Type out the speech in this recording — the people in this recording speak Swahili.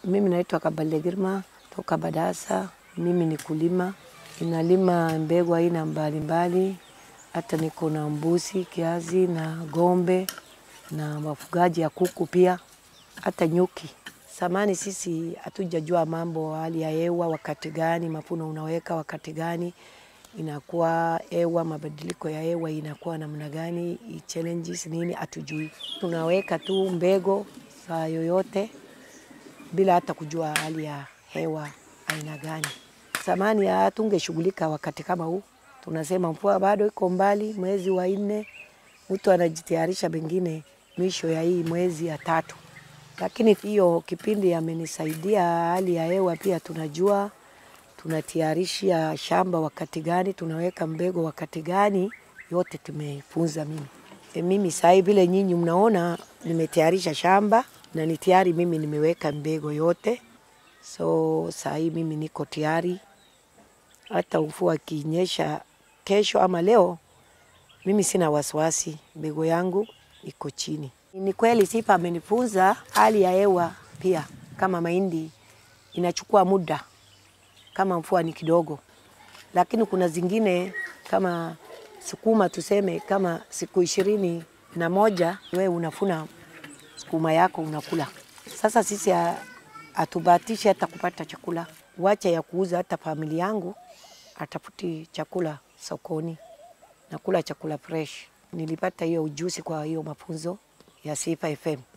Mimi naitwa Kabale Girma toka Badasa. Mimi ni kulima, ninalima mbegu aina mbalimbali, hata niko na mbuzi kiazi na ng'ombe na mafugaji ya kuku pia, hata nyuki. Samani sisi hatujajua mambo hali ya hewa, wakati gani mafuno unaweka, wakati gani inakuwa hewa, mabadiliko ya hewa inakuwa namna gani, challenges nini, hatujui. Tunaweka tu mbegu saa yoyote bila hata kujua hali ya hewa aina gani. Zamani hatungeshughulika wakati kama huu, tunasema mvua bado iko mbali, mwezi wa nne mtu anajitayarisha pengine mwisho ya hii mwezi ya tatu, lakini hiyo kipindi amenisaidia hali ya hewa pia tunajua tunatayarisha shamba wakati gani, tunaweka mbegu wakati gani, yote tumefunza mimi. E, mimi sahi vile nyinyi mnaona nimetayarisha shamba na ni tayari mimi nimeweka mbegu yote, so sahi mimi niko tayari. Hata mvua ikinyesha kesho ama leo, mimi sina wasiwasi, mbegu yangu iko chini. Ni kweli Sifa amenifunza hali ya hewa pia, kama mahindi inachukua muda kama mvua ni kidogo, lakini kuna zingine kama sukuma tuseme, kama siku ishirini na moja wewe unafuna sukuma yako unakula. Sasa sisi hatubahatishi hata kupata chakula, wacha ya kuuza. Hata familia yangu atafuti chakula sokoni, nakula chakula fresh. Nilipata hiyo ujuzi kwa hiyo mafunzo ya Sifa FM.